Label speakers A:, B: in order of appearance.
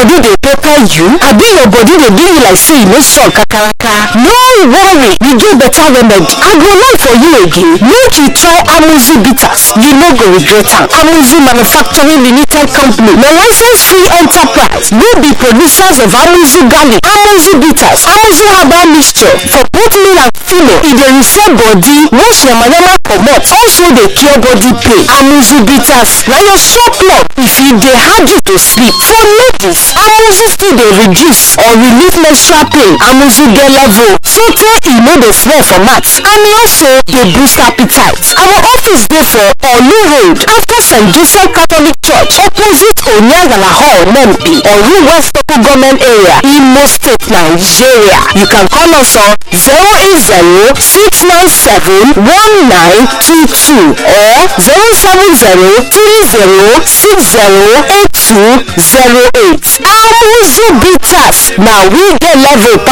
A: body dey pepper you abi your body dey do you like say e no strong kakaraka no worry we get better remedy i go lie for you again make you try amuzi bitters you no go regret am amuzi manufacturing limited company na license free enterprise wey be producers of amuzi garlic amuzi bitters amuzi herbal mixture for both male and female e dey reset body wash yamayama comot also dey cure body pain amuzi bitters na your sure plug if e dey hard you to sleep for ladies amuzi still dey reduce or relieve menstrual pain amuzi get level sotey e no dey smell for mouth and e also dey boost appetite our office dey for olu road after st joseph catholic church opposite onyangala hall nempi oru west local government area imo state nigeria you can call us on zero eight zero six nine seven one nine two two or zero seven zero three zero six zero eight two zero eight amuzu bitters na we get level